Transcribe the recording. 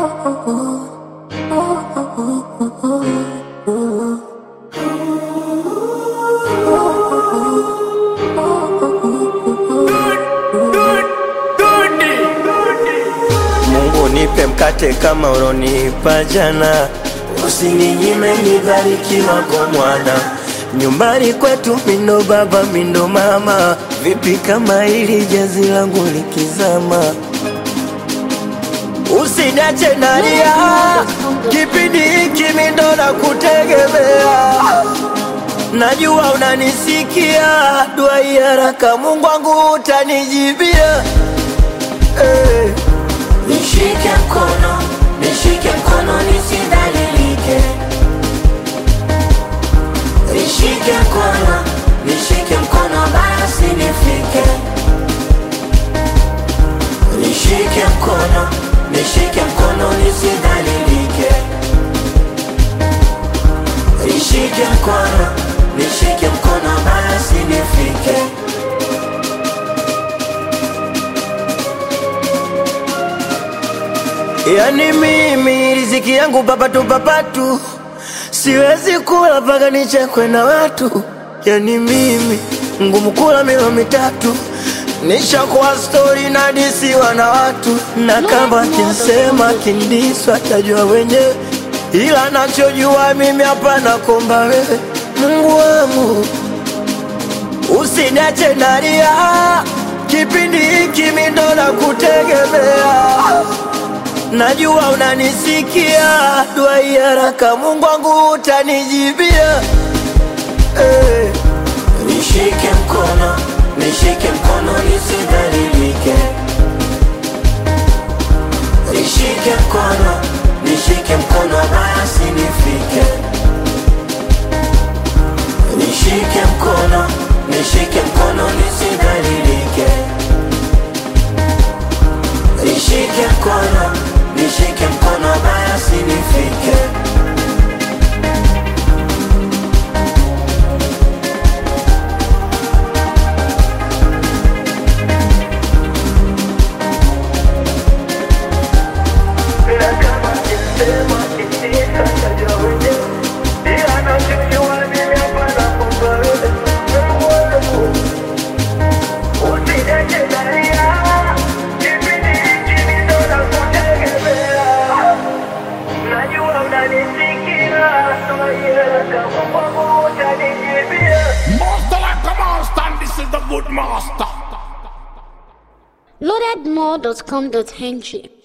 Mungu nipe mkate kama ulonipa jana, usininyime nibarikiwa kwa mwana. Nyumbani kwetu mindo baba mindo mama, vipi kama hili jazi langu likizama? Usiniache nalia, kipindi hiki mindo na kutegemea. Najua unanisikia, dua hii haraka, Mungu wangu utanijibia. Hey. Nishike mkono, nishike mkono nisidhalilike. Nishike mkono, nishike mkono basi nifike. Nishike mkono, nishike mkono nisidhalilike. Nishike mkono, nishike mkono basi nifike. Yani mimi riziki yangu papatu papatu, siwezi kula mpaka nichekwe na watu. Yani mimi ngumu kula milo mitatu, nishakuwa stori na disiwa na watu, na kama kinsema kindiswa tajua wenyewe, ila nachojua mimi hapana komba wewe, Mungu wangu usiniache nalia, kipindi hiki mimi ndo nakutegemea. Najua unanisikia, dua hii haraka, Mungu wangu utanijibia. Hey. Nishike mkono, nishike mkono nisidhalilike. Nishike mkono, nishike mkono basi nifike. Nishike mkono, nishike mkono nisidhalilike. Nishike mkono, nishike mkono basi nifike. Master like a master, and this is the good master. Loadedmore.com.ng